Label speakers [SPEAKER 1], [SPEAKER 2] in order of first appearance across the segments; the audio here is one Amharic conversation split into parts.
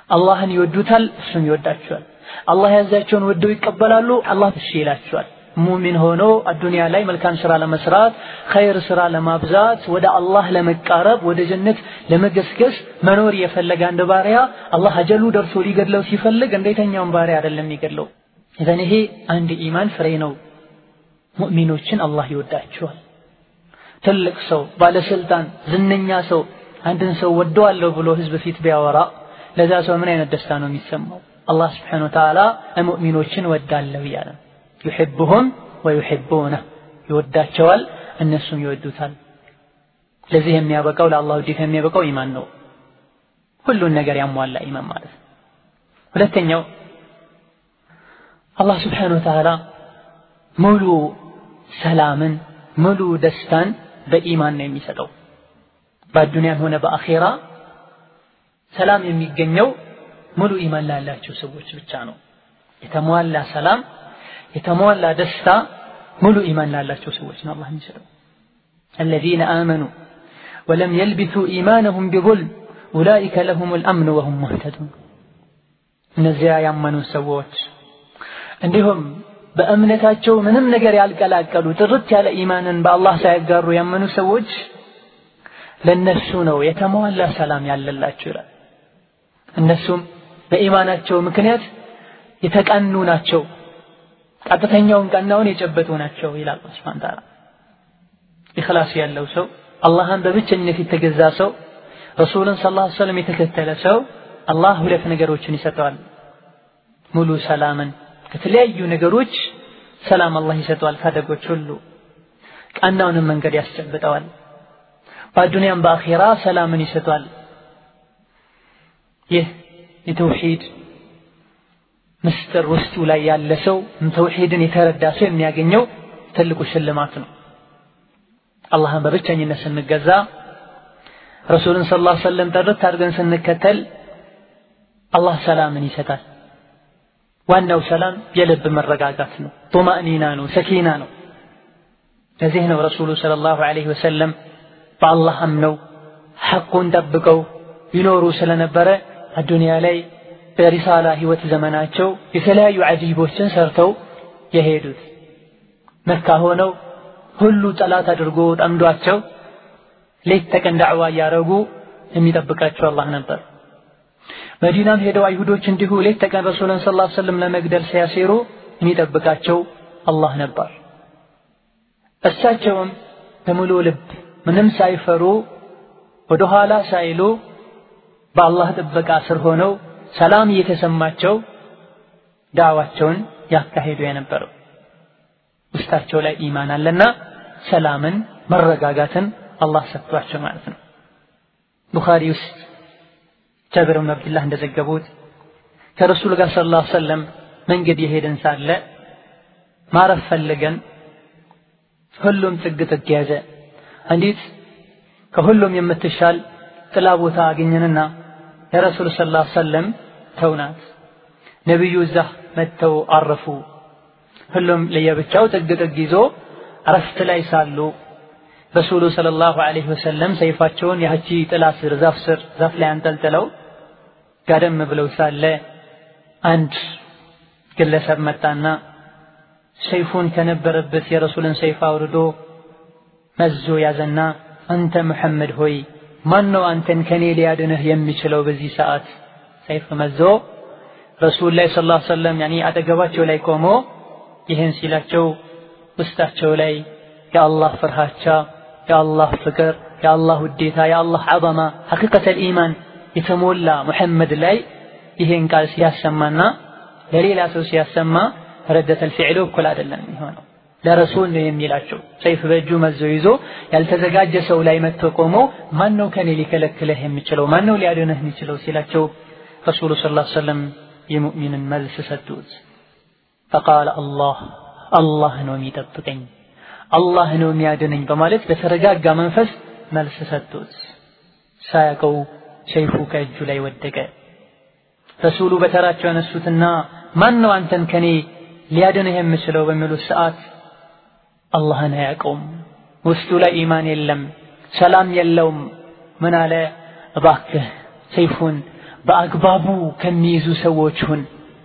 [SPEAKER 1] አላህን ይወዱታል፣ እሱም ይወዳቸዋል። አላህ ያዛቸውን ወደው ይቀበላሉ፣ አላህ እሺ ይላቸዋል። ሙሚን ሆኖ አዱንያ ላይ መልካም ስራ ለመስራት ኸይር ስራ ለማብዛት ወደ አላህ ለመቃረብ ወደ ጀነት ለመገስገስ መኖር የፈለገ አንድ ባሪያ አላህ አጀሉ ደርሶ ሊገድለው ሲፈልግ እንደየትኛውም ባሪያ አይደለም የሚገድለው። ኢዘን ይሄ አንድ ኢማን ፍሬ ነው። ሙእሚኖችን አላህ ይወዳቸዋል። ትልቅ ሰው፣ ባለስልጣን፣ ዝነኛ ሰው አንድን ሰው ወደዋለሁ ብሎ ህዝብ ፊት ቢያወራ ለዛ ሰው ምን አይነት ደስታ ነው የሚሰማው? አላህ ስብሓነሁ ወተዓላ ሙእሚኖችን ወዳለሁ እያለ ዩሕቡሁም ወዩሕቡነህ ይወዳቸዋል፣ እነሱም ይወዱታል። ለዚህ የሚያበቃው ለአላህ ውዴታ የሚያበቃው ኢማን ነው። ሁሉን ነገር ያሟላ ኢማን ማለት ነው። ሁለተኛው አላህ ስብሓነሁ ወተዓላ ሙሉ ሰላምን ሙሉ ደስታን በኢማን ነው የሚሰጠው። በአዱንያም ሆነ በአኼራ ሰላም የሚገኘው ሙሉ ኢማን ላላቸው ሰዎች ብቻ ነው። የተሟላ ሰላም የተሟላ ደስታ ሙሉ ኢማን ላላቸው ሰዎች ነው አላህ የሚሰጠው። الذين آمنوا ولم يلبثوا إيمانهم بظلم أولئك لهم الأمن وهم مهتدون እነዚያ ያመኑ ሰዎች እንዲሁም በእምነታቸው ምንም ነገር ያልቀላቀሉ ጥርት ያለ ኢማንን በአላህ ሳያጋሩ ያመኑ ሰዎች ለነሱ ነው የተሟላ ሰላም ያለላቸው ይላል። እነሱም በኢማናቸው ምክንያት የተቀኑ ናቸው፣ ቀጥተኛውን ቀናውን የጨበጡ ናቸው ይላል አላህ ሱብሓነሁ ወተዓላ። ኢኽላስ ያለው ሰው አላህን በብቸኝነት የተገዛ ሰው ረሱልን ሰለላሁ ዐለይሂ ወሰለም የተከተለ ሰው አላህ ሁለት ነገሮችን ይሰጠዋል። ሙሉ ሰላምን ከተለያዩ ነገሮች ሰላም አላህ ይሰጠዋል ከአደጎች ሁሉ ቀናውንም መንገድ ያስጨብጠዋል። በአዱንያም በአኼራ ሰላምን ይሰጧል። ይህ የተውሂድ ምስጢር ውስጡ ላይ ያለ ሰው ተውሂድን የተረዳ ሰው የሚያገኘው ትልቁ ሽልማት ነው። አላህን በብቸኝነት ስንገዛ ረሱልን ሰለላሁ ዐለይሂ ወሰለም ጥርት አድርገን ስንከተል አላህ ሰላምን ይሰጣል። ዋናው ሰላም የልብ መረጋጋት ነው፣ ጡማእኒና ነው፣ ሰኪና ነው። ለዚህ ነው ረሱሉ ሰለላሁ ዐለይሂ ወሰለም በአላህ አምነው ሐቁን ጠብቀው ይኖሩ ስለነበረ አዱንያ ላይ በሪሳላ ህይወት ዘመናቸው የተለያዩ አጂቦችን ሰርተው የሄዱት መካ ሆነው ሁሉ ጠላት አድርጎ ጠምዷቸው ሌት ተቀን ዳዕዋ እያረጉ የሚጠብቃቸው አላህ ነበር። መዲናም ሄደው አይሁዶች እንዲሁ ሌት ተቀን ረሱልን ሰለላሁ ዐለይሂ ወሰለም ለመግደል ሲያሴሩ የሚጠብቃቸው አላህ ነበር። እሳቸውም በሙሉ ልብ ምንም ሳይፈሩ ወደ ኋላ ሳይሉ በአላህ ጥበቃ ስር ሆነው ሰላም እየተሰማቸው ዳዕዋቸውን ያካሄዱ የነበረው ውስጣቸው ላይ ኢማን አለና ሰላምን መረጋጋትን አላህ ሰጥቷቸው ማለት ነው። ቡኻሪ ውስጥ ጃብር ብን አብድላህ እንደዘገቡት ከረሱል ጋር ሰለላሁ ዐለይሂ ወሰለም መንገድ የሄድን ሳለ ማረፍ ፈልገን ሁሉም ጥግ ጥግ ያዘ። አንዲት ከሁሉም የምትሻል ጥላ ቦታ አገኘንና ለረሱል ሰለላሁ ዐለይሂ ወሰለም ተውናት። ነቢዩ እዛ መጥተው አረፉ። ሁሉም ለየብቻው ጥግ ጥግ ይዞ እረፍት ላይ ሳሉ ረሱሉ ሰለላሁ ዐለይሂ ወሰለም ሰይፋቸውን ያቺ ጥላ ስር ዛፍ ስር ዛፍ ላይ አንጠልጥለው ጋደም ብለው ሳለ አንድ ግለሰብ መጣና ሰይፉን ከነበረበት የረሱልን ሰይፍ አውርዶ መዞ ያዘና አንተ ሙሐመድ ሆይ ማን ነው አንተን ከኔ ሊያድንህ የሚችለው በዚህ ሰዓት? ሰይፍ መዞ ረሱል ላይ ሰለላሁ ዐለይሂ ወሰለም ያኒ አጠገባቸው ላይ ቆሞ ይህን ሲላቸው ውስጣቸው ላይ የአላህ ፍርሃቻ፣ የአላህ ፍቅር፣ የአላህ ውዴታ፣ የአላህ ዐዘማ ሐቂቀተል ኢማን የተሞላ ሙሐመድ ላይ ይሄን ቃል ሲያሰማና ለሌላ ሰው ሲያሰማ ረደተል ፊዕሉ እኩል አይደለም የሚሆነው። ለረሱል ነው የሚላቸው። ሰይፍ በእጁ መዞ ይዞ ያልተዘጋጀ ሰው ላይ መጥቶ ቆሞ ማን ነው ከኔ ሊከለክልህ የሚችለው ማን ነው ሊያድንህ የሚችለው ሲላቸው ረሱሉ ሰለላሁ ዐለይሂ ወሰለም የሙእሚንን መልስ ሰጡት። ፈቃለ አላህ አላህ ነው የሚጠብቀኝ አላህ ነው የሚያድነኝ በማለት በተረጋጋ መንፈስ መልስ ሰጡት። ሳያውቀው ሰይፉ ከእጁ ላይ ወደቀ። ረሱሉ በተራቸው ያነሱትና ማን ነው አንተን ከኔ ሊያድንህ የምችለው በሚሉት ሰዓት አላህን አያውቀውም። ውስጡ ላይ ኢማን የለም፣ ሰላም የለውም። ምን አለ? እባክህ ሰይፉን በአግባቡ ከሚይዙ ሰዎች ሁን።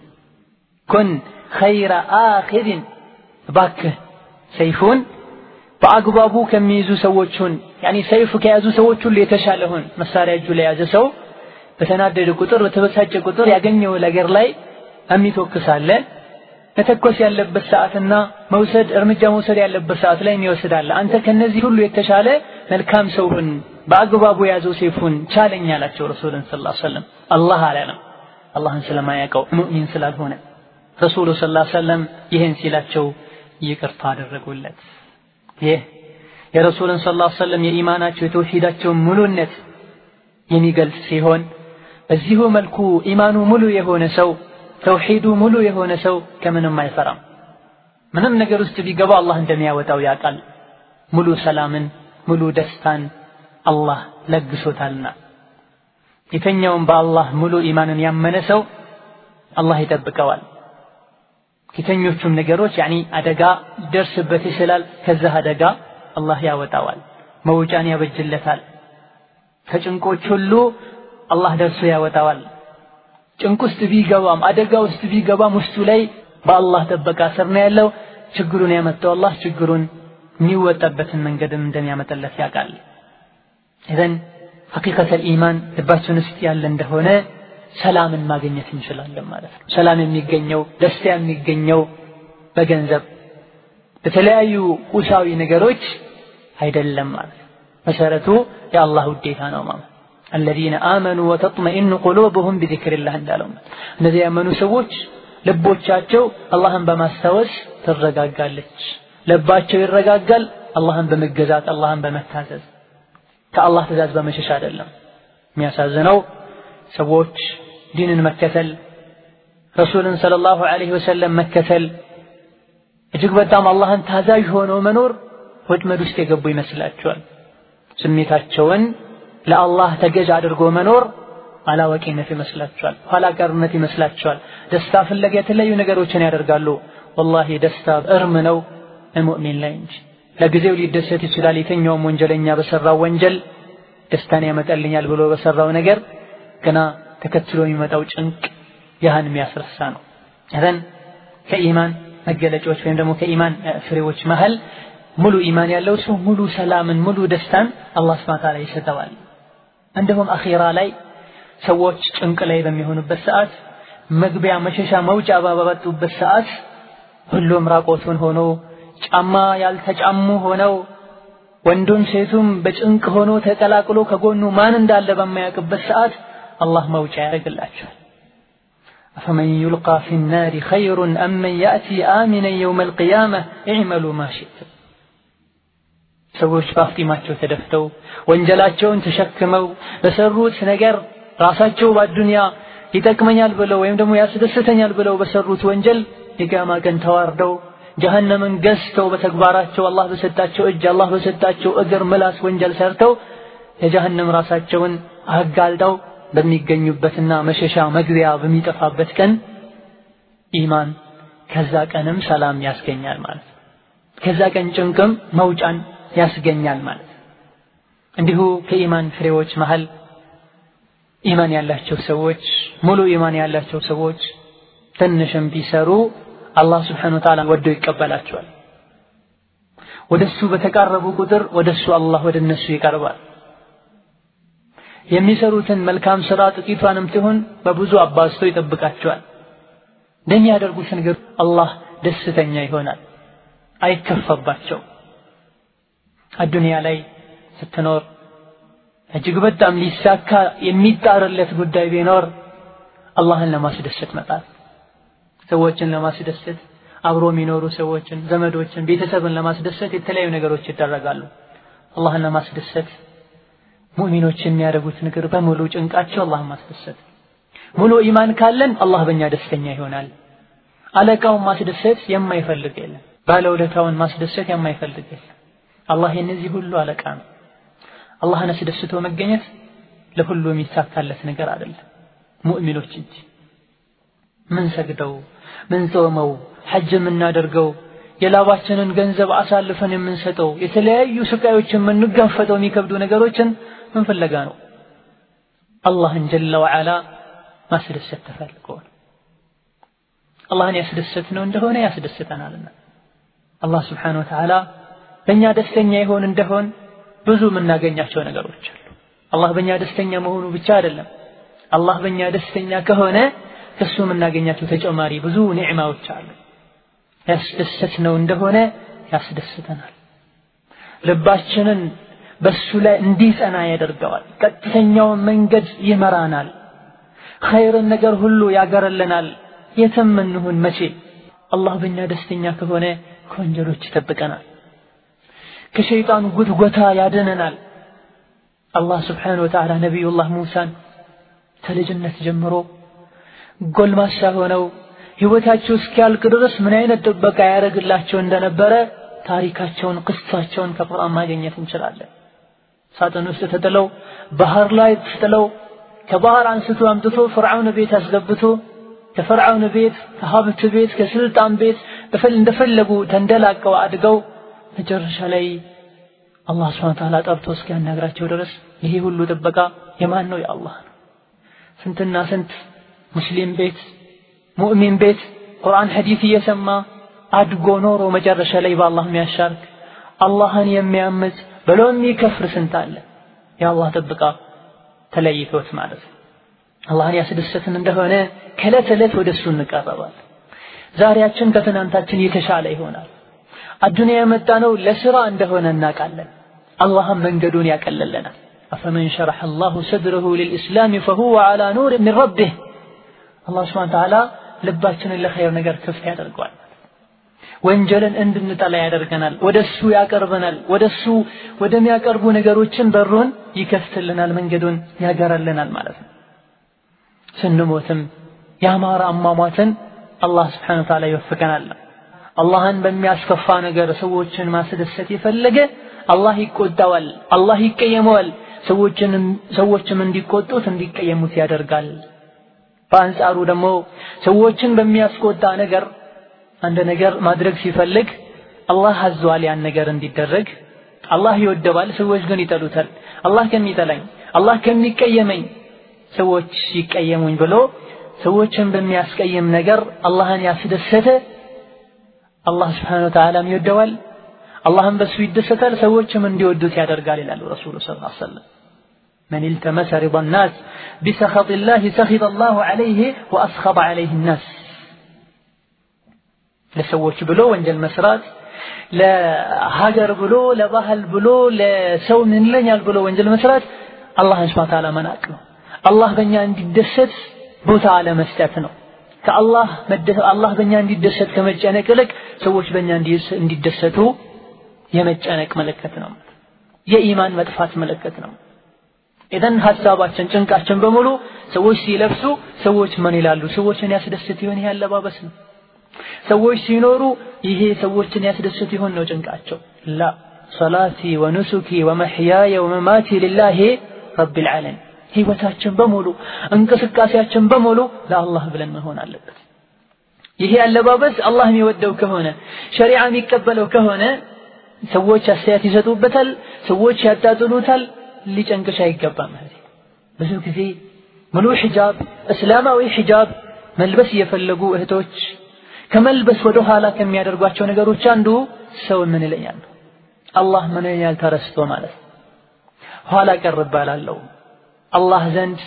[SPEAKER 1] ኩን ኸይረ አኺድን እባክህ ሰይፉን በአግባቡ ከሚይዙ ሰዎች ሁን። ያኒ ሰይፍ ከያዙ ሰዎች ሁሉ የተሻለ ሁን። መሳሪያ እጁ ላይ የያዘ ሰው በተናደደ ቁጥር በተበሳጨ ቁጥር ያገኘው ነገር ላይ የሚተኩሳለ መተኮስ ያለበት ሰዓትና መውሰድ እርምጃ መውሰድ ያለበት ሰዓት ላይ የሚወስዳለ። አንተ ከነዚህ ሁሉ የተሻለ መልካም ሰው ሁን፣ በአግባቡ የያዘው ሰይፉን ቻለኝ አላቸው ረሱልን ሰለላሁ ዐለይሂ ወሰለም። አላህ አላለም፣ አላህን ስለማያውቀው ሙእሚን ስላልሆነ ረሱሉ ሰለላሁ ዐለይሂ ወሰለም ይህን ሲላቸው ይቅርታ አደረጉለት። ይህ የረሱልን ሰለላሁ ዐለይሂ ወሰለም የኢማናቸው የተውሂዳቸውን ሙሉነት የሚገልጽ ሲሆን በዚሁ መልኩ ኢማኑ ሙሉ የሆነ ሰው ተውሂዱ ሙሉ የሆነ ሰው ከምንም አይፈራም። ምንም ነገር ውስጥ ቢገባ አላህ እንደሚያወጣው ያውቃል። ሙሉ ሰላምን ሙሉ ደስታን አላህ ለግሶታልና የተኛውም በአላህ ሙሉ ኢማንን ያመነ ሰው አላህ ይጠብቀዋል። ከተኞቹም ነገሮች ያኒ አደጋ ሊደርስበት ይችላል። ከዛ አደጋ አላህ ያወጣዋል፣ መውጫን ያበጅለታል። ከጭንቆች ሁሉ አላህ ደርሶ ያወጣዋል። ጭንቅ ውስጥ ቢገባም አደጋ ውስጥ ቢገባም ውስጡ ላይ በአላህ ጥበቃ ስር ነው ያለው። ችግሩን ያመጣው አላህ ችግሩን የሚወጣበትን መንገድም እንደሚያመጣለት ያውቃል። ኢዘን ሐቂቀተል ኢማን ልባችን ውስጥ ያለ እንደሆነ ሰላምን ማግኘት እንችላለን ማለት ነው። ሰላም የሚገኘው ደስታ የሚገኘው በገንዘብ በተለያዩ ቁሳዊ ነገሮች አይደለም ማለት ነው። መሰረቱ የአላህ ውዴታ ነው ማለት አለዚነ አመኑ ወተጥመኢኑ ቁሉብሁም ቢዚክሪላህ እንዳለው እነዚህ ያመኑ ሰዎች ልቦቻቸው አላህን በማስታወስ ትረጋጋለች። ልባቸው ይረጋጋል አላህን በመገዛት አላህን በመታዘዝ ከአላህ ትእዛዝ በመሸሽ አይደለም። የሚያሳዝነው ሰዎች ዲንን መከተል ረሱልን ሰለላሁ ዐለይሂ ወሰለም መከተል እጅግ በጣም አላህን ታዛዥ ሆነው መኖር ወጥመድ ውስጥ የገቡ ይመስላቸዋል። ስሜታቸውን ለአላህ ተገዥ አድርጎ መኖር አላዋቂነት ይመስላቸዋል፣ ኋላ ቀርነት ይመስላቸዋል። ደስታ ፍለጋ የተለያዩ ነገሮችን ያደርጋሉ። ወላሂ ደስታ እርም ነው ሙእሚን ላይ እንጂ። ለጊዜው ሊደሰት ይችላል። የተኛውም ወንጀለኛ በሰራው ወንጀል ደስታን ያመጣልኛል ብሎ በሰራው ነገር ገና ተከትሎ የሚመጣው ጭንቅ ያህን የሚያስረሳ ነው። እዘን ከኢማን መገለጫዎች ወይም ደግሞ ከኢማን ፍሬዎች መሃል ሙሉ ኢማን ያለው ሰው ሙሉ ሰላምን ሙሉ ደስታን አላህ ሱብሓነሁ ወተዓላ ይሰጠዋል። እንዲሁም አኺራ ላይ ሰዎች ጭንቅ ላይ በሚሆኑበት ሰዓት መግቢያ መሸሻ መውጫ ባባጡበት ሰዓት ሁሉም ራቆቱን ሆኖ ጫማ ያልተጫሙ ሆነው ወንዱም ሴቱም በጭንቅ ሆኖ ተቀላቅሎ ከጎኑ ማን እንዳለ በማያውቅበት ሰዓት አላህ መውጫ ያደርግላቸዋል። አፈመን ዩልቃ ፊ ናሪ ኸይሩን አመን ያእቲ አሚነን የውመል ቂያመህ ኢዕመሉ ማ ሺእቱም። ሰዎች በአፍጢማቸው ተደፍተው ወንጀላቸውን ተሸክመው በሰሩት ነገር ራሳቸው በአዱንያ ይጠቅመኛል ብለው ወይም ደግሞ ያስደስተኛል ብለው በሰሩት ወንጀል የቂያማ ቀን ተዋርደው ጀሀነምን ገዝተው በተግባራቸው አላህ በሰጣቸው እጅ አላህ በሰጣቸው እግር ምላስ ወንጀል ሰርተው የጀሀነም ራሳቸውን አጋልጠው በሚገኙበትና መሸሻ መግቢያ በሚጠፋበት ቀን ኢማን ከዛ ቀንም ሰላም ያስገኛል ማለት ከዛ ቀን ጭንቅም መውጫን ያስገኛል ማለት እንዲሁ ከኢማን ፍሬዎች መሃል ኢማን ያላቸው ሰዎች ሙሉ ኢማን ያላቸው ሰዎች ትንሽም ቢሰሩ አላህ ስብሓነሁ ወተዓላ ወዶ ይቀበላቸዋል። ወደሱ በተቃረቡ ቁጥር ወደሱ አላህ ወደ እነሱ ይቀርባል። የሚሰሩትን መልካም ስራ ጥቂቷንም ትሁን በብዙ አባዝቶ ይጠብቃቸዋል። እንደሚያደርጉት ነገር አላህ ደስተኛ ይሆናል፣ አይከፋባቸው። አዱንያ ላይ ስትኖር እጅግ በጣም ሊሳካ የሚጣርለት ጉዳይ ቢኖር አላህን ለማስደሰት መጣር፣ ሰዎችን ለማስደሰት አብሮ የሚኖሩ ሰዎችን፣ ዘመዶችን፣ ቤተሰብን ለማስደሰት የተለያዩ ነገሮች ይደረጋሉ። አላህን ለማስደሰት ሙእሚኖች የሚያደርጉት ነገር በሙሉ ጭንቃቸው አላህን ማስደሰት። ሙሉ ኢማን ካለን አላህ በእኛ ደስተኛ ይሆናል። አለቃውን ማስደሰት የማይፈልግ የለም። ባለውለታውን ማስደሰት የማይፈልግ የለም። አላህ የነዚህ ሁሉ አለቃ ነው። አላህን አስደስቶ መገኘት ለሁሉ የሚሳካለት ነገር አይደለም፣ ሙእሚኖች እንጂ። ምን ሰግደው ምን ጾመው ሐጅ የምናደርገው የላባችንን ገንዘብ አሳልፈን የምንሰጠው የተለያዩ ስቃዮችን የምንጋፈጠው የሚከብዱ ነገሮችን ምን ፍለጋ ነው? አላህን ጀለ ወዓላ ማስደሰት ተፈልጎ ነው። አላህን ያስደሰት ነው እንደሆነ ያስደስተናልና አላህ ስብሓነሁ ወተዓላ በእኛ ደስተኛ ይሆን እንደሆን ብዙ የምናገኛቸው ነገሮች አሉ። አላህ በእኛ ደስተኛ መሆኑ ብቻ አይደለም። አላህ በእኛ ደስተኛ ከሆነ ከሱ የምናገኛቸው ተጨማሪ ብዙ ኒዕማዎች አሉ። ያስደሰት ነው እንደሆነ ያስደስተናል። ልባችንን በሱ ላይ እንዲጸና ያደርገዋል። ቀጥተኛውን መንገድ ይመራናል። ኸይርን ነገር ሁሉ ያገረልናል። የትም እንሁን መቼ አላህ በእኛ ደስተኛ ከሆነ ከወንጀሎች ይጠብቀናል። ከሸይጣን ጉትጎታ ያድነናል። አላህ ስብሓነሁ ወተዓላ ነቢዩላህ ሙሳን ከልጅነት ጀምሮ ጎልማሳ ሆነው ህይወታቸው እስኪያልቅ ድረስ ምን አይነት ጥበቃ ያደርግላቸው እንደነበረ ታሪካቸውን፣ ቅሳቸውን ከቁርአን ማግኘት እንችላለን። ሳጥን ውስጥ ተጥለው ባህር ላይ ተጥለው ከባህር አንስቶ አምጥቶ ፍርዓውን ቤት አስገብቶ ከፍርዓውን ቤት ከሀብት ቤት ከስልጣን ቤት እንደፈለጉ ተንደላቀው አድገው መጨረሻ ላይ አላህ ስብሐነ ወተዓላ ጠርቶ እስኪያናግራቸው ድረስ ይሄ ሁሉ ጥበቃ የማን ነው? የአላህ ነው። ስንትና ስንት ሙስሊም ቤት ሙእሚን ቤት ቁርአን ሐዲስ እየሰማ አድጎ ኖሮ መጨረሻ ላይ በአላህ የሚያሻርክ አላህን የሚያምፅ ብሎ የሚከፍር ስንት አለ። የአላህ ጥበቃ ተለይቶት ማለት ነው። አላህን ያስደሰትን እንደሆነ ከዕለት ዕለት ወደ እሱ እንቀረባለን። ዛሬያችን ከትናንታችን የተሻለ ይሆናል። አዱንያ የመጣ ነው ለስራ እንደሆነ እናውቃለን። አላህም መንገዱን ያቀለለናል። አፈመን ሸረሐ አላሁ ሰድረሁ ሊልኢስላም ፈሁወ ዐላ ኑር ሚን ረቢህ አላህ ስብሐነ ወተዓላ ልባችንን ለኸይር ነገር ክፍት ያደርገዋል። ወንጀልን እንድንጠላ ያደርገናል። ወደሱ ያቀርበናል። ወደሱ ወደሚያቀርቡ ነገሮችን በሩን ይከፍትልናል፣ መንገዱን ያገራልናል ማለት ነው። ስንሞትም ያማረ አሟሟትን አላህ ስብሐነ ወተዓላ ይወፍቀናል። አላህን በሚያስከፋ ነገር ሰዎችን ማስደሰት የፈለገ አላህ ይቆጣዋል፣ አላህ ይቀየመዋል። ሰዎችንም ሰዎችም እንዲቆጡት እንዲቀየሙት ያደርጋል። በአንጻሩ ደግሞ ሰዎችን በሚያስቆጣ ነገር አንድ ነገር ማድረግ ሲፈልግ አላህ አዟል ያን ነገር እንዲደረግ አላህ ይወደዋል፣ ሰዎች ግን ይጠሉታል። አላህ ከሚጠላኝ አላህ ከሚቀየመኝ ሰዎች ይቀየሙኝ ብሎ ሰዎችን በሚያስቀይም ነገር አላህን ያስደሰተ አላህ ስብሓነ ወተዓላም ይወደዋል፣ አላህም በሱ ይደሰታል፣ ሰዎችም እንዲወዱት ያደርጋል ይላሉ ረሱሉ ሰለላሁ ዐለይሂ ወሰለም። መን ኢልተመሰ ሪዳ ናስ ቢሰኸጢ ላህ ሰኺጠ ላሁ ዐለይሂ ወአስኸጠ ዐለይሂ ናስ። ለሰዎች ብሎ ወንጀል መስራት፣ ለሀገር ብሎ ለባህል ብሎ ለሰው ምን ይለኛል ብሎ ወንጀል መስራት አላህን ስብሓነ ወተዓላ መናቅ ነው። አላህ በእኛ እንዲደሰት ቦታ አለመስጠት ነው። ከአላህ አላህ በእኛ እንዲደሰት ከመጨነቅ ይልቅ ሰዎች በእኛ እንዲደሰቱ የመጨነቅ ምልክት ነው። የኢማን መጥፋት ምልክት ነው። ኢዘን ሀሳባችን ጭንቃችን በሙሉ ሰዎች ሲለብሱ ሰዎች ምን ይላሉ? ሰዎችን ያስደስት ይሆን ይሄ አለባበስ ነው። ሰዎች ሲኖሩ ይሄ ሰዎችን ያስደስት ይሆን ነው ጭንቃቸው። ላ ሰላቲ ወኑሱኪ ወመሕያየ ወመማቲ ሊላሂ ረቢል ዓለሚን ህይወታችን በሙሉ እንቅስቃሴያችን በሙሉ ለአላህ ብለን መሆን አለበት። ይሄ አለባበስ አላህ የሚወደው ከሆነ ሸሪዓ የሚቀበለው ከሆነ ሰዎች አስተያየት ይሰጡበታል፣ ሰዎች ያጣጥሉታል። ሊጨንቅሽ አይገባም። ብዙ ጊዜ ሙሉ ሒጃብ እስላማዊ ሒጃብ መልበስ እየፈለጉ እህቶች ከመልበስ ወደ ኋላ ከሚያደርጓቸው ነገሮች አንዱ ሰው ምን ይለኛል፣ አላህ ምን ይለኛል ተረስቶ ማለት ኋላ ቀር እባላለሁ አላህ ዘንድ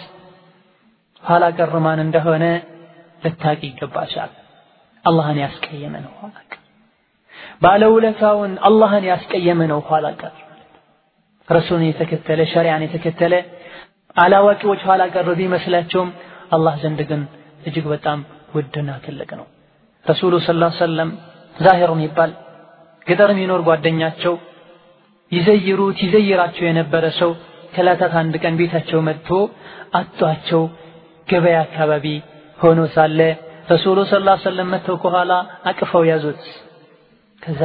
[SPEAKER 1] ኋላ ቀር ማን እንደሆነ ልታቂ ይገባሻል። አላህን ያስቀየመ ነው ኋላ ቀር። ባለውለታውን አላህን ያስቀየመ ነው ኋላ ቀር። ረሱልን የተከተለ ሸሪዓን የተከተለ አላዋቂዎች ኋላ ቀር ቢመስላቸውም አላህ ዘንድ ግን እጅግ በጣም ውድና ትልቅ ነው። ረሱሉ ሰለላሁ ዐለይሂ ወሰለም ዛሂር የሚባል ገጠር የሚኖር ጓደኛቸው ይዘይሩት ይዘይራቸው የነበረ ሰው ከዕለታት አንድ ቀን ቤታቸው መጥቶ አጧቸው። ገበያ አካባቢ ሆኖ ሳለ ረሱሉ ሰለላሁ ዐለይሂ ወሰለም መጥተው ከኋላ አቅፈው ያዙት። ከዛ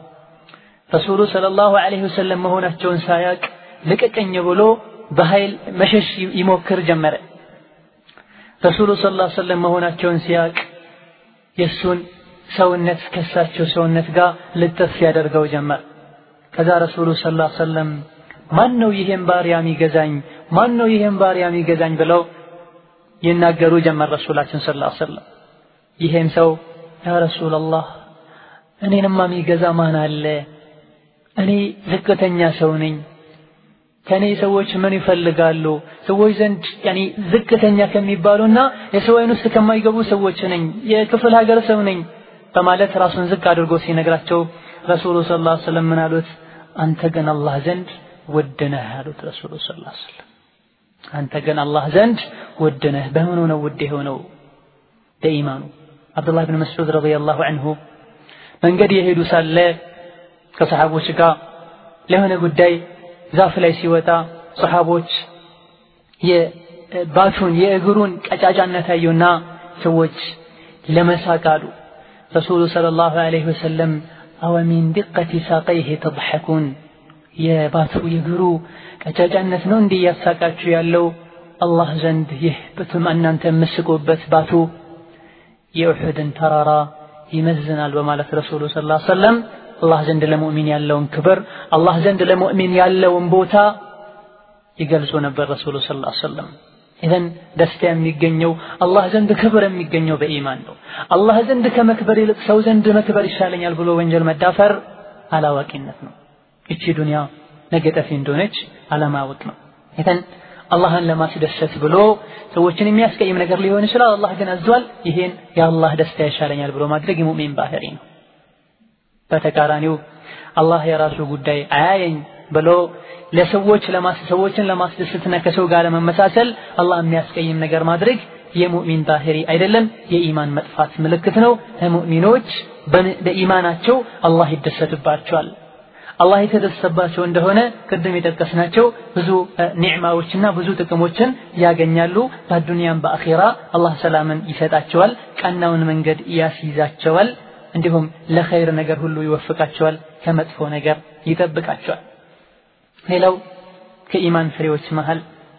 [SPEAKER 1] ረሱሉ ሰለላሁ ዐለይሂ ወሰለም መሆናቸውን ሳያቅ ልቀቀኝ ብሎ በኃይል መሸሽ ይሞክር ጀመረ። ረሱሉ ሰለላሁ ዐለይሂ ወሰለም መሆናቸውን ሲያቅ የእሱን ሰውነት ከሳቸው ሰውነት ጋር ልጥፍ ያደርገው ጀመር። ከዛ ረሱሉ ሰለላሁ ዐለይሂ ወሰለም ማን ነው ይሄን ባሪያ የሚገዛኝ? ማን ነው ይሄን ባሪያ የሚገዛኝ? ብለው ይናገሩ ጀመር ረሱላችን ሰለላሁ ዐለይሂ ወሰለም። ይሄም ሰው ያ ረሱላላህ እኔንማ የሚገዛ ማን አለ? እኔ ዝቅተኛ ሰው ነኝ። ከኔ ሰዎች ምን ይፈልጋሉ? ሰዎች ዘንድ ያኒ ዝቅተኛ ከሚባሉና የሰው ዓይን ውስጥ ከማይገቡ ሰዎች ነኝ። የክፍል ሀገር ሰው ነኝ በማለት ራሱን ዝቅ አድርጎ ሲነግራቸው ረሱሉ ሰለላሁ ዐለይሂ ወሰለም ምን አሉት? አንተ ግን አላህ ዘንድ ውድ ነህ አሉት ረሱሉ ሰለላሁ ዐለይሂ ወሰለም። አንተ ግን አላህ ዘንድ ውድ ነህ። በምኑ ነው ውድ የሆነው? በኢማኑ። አብዱላህ ብን መስዑድ ረዲየላሁ ዐንሁ መንገድ የሄዱ ሳለ ከሰሓቦች ጋር ለሆነ ጉዳይ ዛፍ ላይ ሲወጣ ሰሓቦች የባቱን የእግሩን ቀጫጫነት አዩና ሰዎች ለመሳቅ አሉ። ረሱሉ ሰለላሁ ዐለይሂ ወሰለም አወሚን ዲቀቲ ሳቀይህ ተضሐኩን የባቱ የእግሩ ቀጫጫነት ነው እንዲህ እያሳቃችሁ ያለው አላህ ዘንድ ይህ በቱም እናንተ የምስቁበት ባቱ የኡሑድን ተራራ ይመዝናል በማለት ረሱሉ ሰለላሁ ዐለይሂ ወሰለም አላህ ዘንድ ለሙእሚን ያለውን ክብር አላህ ዘንድ ለሙእሚን ያለውን ቦታ ይገልጹ ነበር ረሱሉ ሰለላሁ ዐለይሂ ወሰለም። ኢዘን ደስታ የሚገኘው አላህ ዘንድ ክብር የሚገኘው በኢማን ነው። አላህ ዘንድ ከመክበር ይልቅ ሰው ዘንድ መክበር ይሻለኛል ብሎ ወንጀል መዳፈር አላዋቂነት ነው። እቺ ዱንያ ነገ ጠፊ እንደሆነች አለማወቅ ነው። ኢዘን አላህን ለማስደሰት ብሎ ሰዎችን የሚያስቀይም ነገር ሊሆን ይችላል። አላህ ግን አዟል። ይሄን የአላህ ደስታ ይሻለኛል ብሎ ማድረግ የሙእሚን ባህሪ ነው። በተቃራኒው አላህ የራሱ ጉዳይ አያየኝ ብሎ ለሰዎች ሰዎችን ለማስደሰትና ከሰው ጋር ለመመሳሰል አላህ የሚያስቀይም ነገር ማድረግ የሙእሚን ባህሪ አይደለም፣ የኢማን መጥፋት ምልክት ነው። ሙእሚኖች በኢማናቸው አላህ ይደሰትባቸዋል። አላህ የተደሰተባቸው እንደሆነ ቅድም የጠቀስናቸው ብዙ ኒዕማዎችና ብዙ ጥቅሞችን ያገኛሉ። በዱንያም በአኺራ አላህ ሰላምን ይሰጣቸዋል፣ ቀናውን መንገድ ያስይዛቸዋል። እንዲሁም ለኸይር ነገር ሁሉ ይወፍቃቸዋል፣ ከመጥፎ ነገር ይጠብቃቸዋል። ሌላው ከኢማን ፍሬዎች መሃል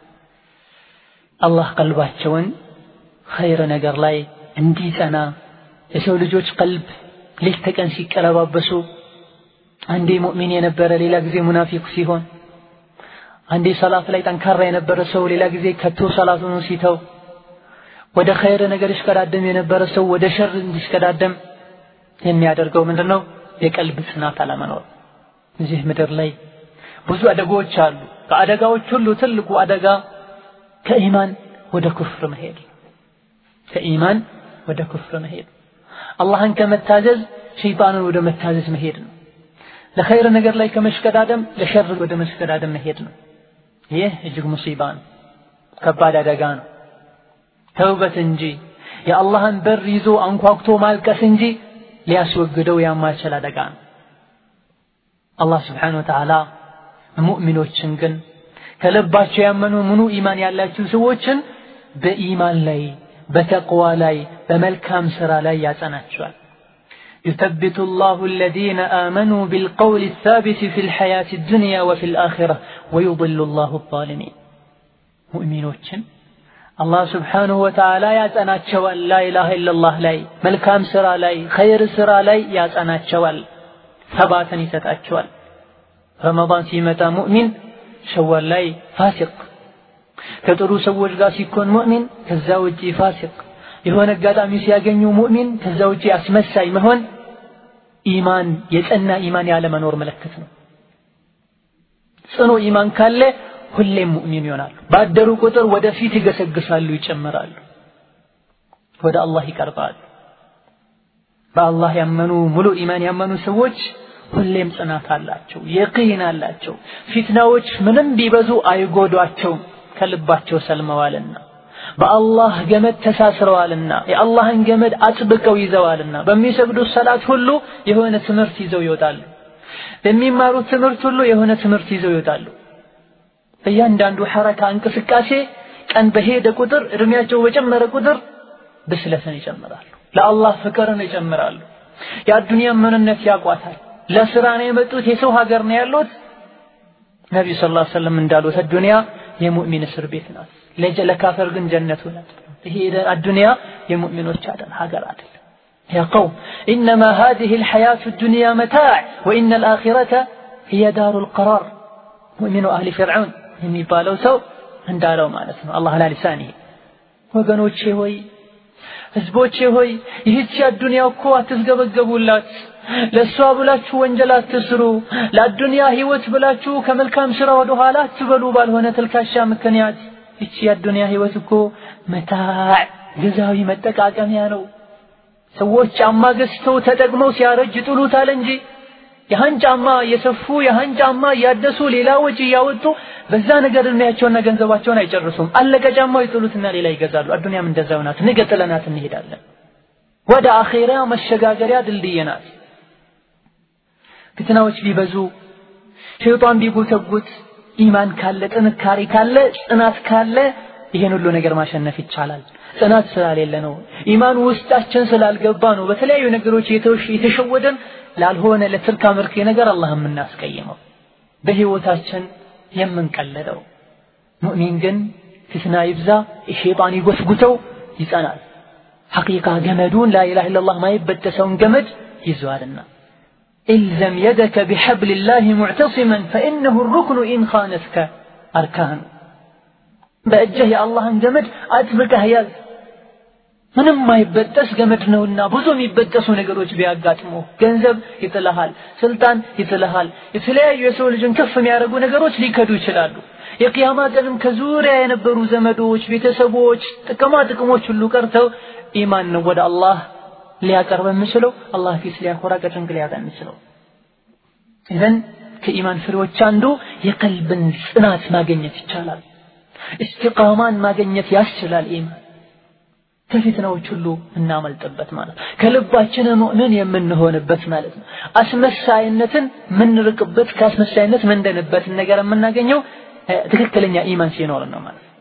[SPEAKER 1] አላህ ቀልባቸውን ኸይር ነገር ላይ እንዲጸና የሰው ልጆች ቀልብ ሌት ተቀን ሲቀለባበሱ አንዴ ሙእሚን የነበረ ሌላ ጊዜ ሙናፊቅ ሲሆን፣ አንዴ ሰላት ላይ ጠንካራ የነበረ ሰው ሌላ ጊዜ ከቶ ሰላቱን ሲተው፣ ወደ ኸይር ነገር ይሽቀዳደም የነበረ ሰው ወደ ሸር እንዲሽቀዳደም የሚያደርገው ምንድን ነው? የቀልብ ጽናት አለመኖር። እዚህ ምድር ላይ ብዙ አደጋዎች አሉ። ከአደጋዎች ሁሉ ትልቁ አደጋ ከኢማን ወደ ኩፍር መሄድ፣ ከኢማን ወደ ኩፍር መሄድ፣ አላህን ከመታዘዝ ሸይጣንን ወደ መታዘዝ መሄድ ነው። ለኸይር ነገር ላይ ከመሽቀዳደም ለሸር ወደ መሽቀዳደም መሄድ ነው። ይህ እጅግ ሙሲባ ነው፣ ከባድ አደጋ ነው። ተውበት እንጂ የአላህን በር ይዞ አንኳኩቶ ማልቀስ እንጂ ሊያስወግደው የማይችል አደጋ ነው። አላህ ስብሓነሁ ወተዓላ ሙእሚኖችን ግን ከልባቸው ያመኑ ምኑ ኢማን ያላቸው ሰዎችን በኢማን ላይ በተቅዋ ላይ በመልካም ሥራ ላይ ያጸናቸዋል። يثبت الله الذين آمنوا بالقول الثابت في الحياة الدنيا وفي الآخرة ويضل الله الظالمين مؤمنوችን አላህ ስብሓንሁ ወተዓላ ያጸናቸዋል። ላኢላሃ ኢለላህ ላይ መልካም ሥራ ላይ ኸይር ሥራ ላይ ያጸናቸዋል። ሰባትን ይሰጣቸዋል። ረመዳን ሲመጣ ሙእሚን ሸዋል ላይ ፋሲቅ፣ ከጥሩ ሰዎች ጋር ሲኮን ሙእሚን ከዛ ውጪ ፋሲቅ፣ የሆነ አጋጣሚ ሲያገኙ ሙእሚን ከዛ ውጪ አስመሳይ መሆን ኢማን የጸና ኢማን ያለመኖር ምልክት ነው። ጽኑ ኢማን ካለ ሁሌም ሙእሚን ይሆናሉ። ባደሩ ቁጥር ወደፊት ይገሰግሳሉ፣ ይጨምራሉ፣ ወደ አላህ ይቀርባሉ። በአላህ ያመኑ ሙሉ ኢማን ያመኑ ሰዎች ሁሌም ጽናት አላቸው፣ የቂን አላቸው። ፊትናዎች ምንም ቢበዙ አይጎዷቸውም፣ ከልባቸው ሰልመዋልና በአላህ ገመድ ተሳስረዋልና የአላህን ገመድ አጥብቀው ይዘዋልና በሚሰግዱት ሰላት ሁሉ የሆነ ትምህርት ይዘው ይወጣሉ። በሚማሩት ትምህርት ሁሉ የሆነ ትምህርት ይዘው ይወጣሉ። በእያንዳንዱ ሐረካ እንቅስቃሴ ቀን በሄደ ቁጥር እድሜያቸው በጨመረ ቁጥር ብስለትን ይጨምራሉ። ለአላህ ፍቅርን ይጨምራሉ። የአዱንያን ምንነት ያቋታል። ለስራ ነው የመጡት፣ የሰው ሀገር ነው ያሉት። ነቢዩ ሰለላሁ ዐለይሂ ወሰለም እንዳሉት አዱንያ የሙእሚን እስር ቤት ናት፣ ለካፈር ግን ጀነቱ ናት። ይሄ አዱንያ የሙእሚኖች አይደል ሀገር አይደል። ያ ቀውም ኢነማ ሃዚሂ አልሐያቱ ዱንያ መታዕ ወኢነ አልአኺረተ ሂየ ዳሩል ቀራር ሙእሚኑ አህሊ ፊርዓውን የሚባለው ሰው እንዳለው ማለት ነው። አላህ ላ ሊሳኒሂ ወገኖቼ ሆይ ህዝቦቼ ሆይ ይህች አዱንያ እኮ አትስገበገቡላት። ለእሷ ብላችሁ ወንጀል አትስሩ። ለአዱንያ ህይወት ብላችሁ ከመልካም ስራ ወደ ኋላ አትበሉ። ባልሆነ ተልካሻ ምክንያት ይቺ የአዱንያ ህይወት እኮ መታዕ ጊዜያዊ መጠቃቀሚያ ነው። ሰዎች ጫማ ገዝተው ተጠቅመው ሲያረጅ ይጥሉታል እንጂ ያህን ጫማ እየሰፉ ያህን ጫማ እያደሱ ሌላ ወጪ እያወጡ በዛ ነገር እድሜያቸውና ገንዘባቸውን አይጨርሱም። አለቀ ጫማው ይጥሉትና ሌላ ይገዛሉ። አዱንያም እንደዛው ናት። ነገ ጥለናት እንሄዳለን። ወደ አኼራ መሸጋገሪያ ድልድይ ናት። ፍትናዎች ቢበዙ ሸይጣን ቢጎተጉት ኢማን ካለ ጥንካሬ ካለ ጽናት ካለ ይሄን ሁሉ ነገር ማሸነፍ ይቻላል። ጽናት ስላሌለ ነው። ኢማን ውስጣችን ስላልገባ ነው። በተለያዩ ነገሮች የተሸወደን ላልሆነ ለትርካ ምርክ ነገር አላህ የምናስቀይመው በህይወታችን የምንቀለደው። ሙእሚን ግን ፍትና ይብዛ ሸይጣን ይጎትጉተው ይጸናል። ሐቂቃ ገመዱን ላኢላሃ ኢለላህ ማይበጠሰውን ገመድ ይዘዋልና ኢልዘም የደከ ቢሐብሊላሂ ሙዕተሲመን ፈኢነሁ ሩክኑ ኢን ኻነትከ አርካኑ በእጅህ የአላህን ገመድ አጥብቀህ ያዝ። ምንም ማይበጠስ ገመድ ነውና ብዙ የሚበጠሱ ነገሮች ቢያጋጥሙ ገንዘብ ይጥልሃል፣ ስልጣን ይጥልሃል፣ የተለያዩ የሰው ልጅን ከፍ የሚያደርጉ ነገሮች ሊከዱ ይችላሉ። የቅያማ ቀንም ከዙሪያ የነበሩ ዘመዶች፣ ቤተሰቦች፣ ጥቅማ ጥቅሞች ሁሉ ቀርተው ኢማን ነው ወደ አላህ ሊያቀርብ የሚችለው አላህ ፊት ሊያኮራ ቀጭንቅ ሊያጣ የሚችለው ኢዘን ከኢማን ፍሬዎች አንዱ የቀልብን ጽናት ማግኘት ይቻላል። እስቲቃማን ማግኘት ያስችላል። ኢማን ከፊትናዎች ሁሉ እናመልጥበት ማለት ከልባችን ሙእምን የምንሆንበት ማለት ነው። አስመሳይነትን የምንርቅበት ከአስመሳይነት ምንድንበትን ነገር የምናገኘው ትክክለኛ ኢማን ሲኖር ነው ማለት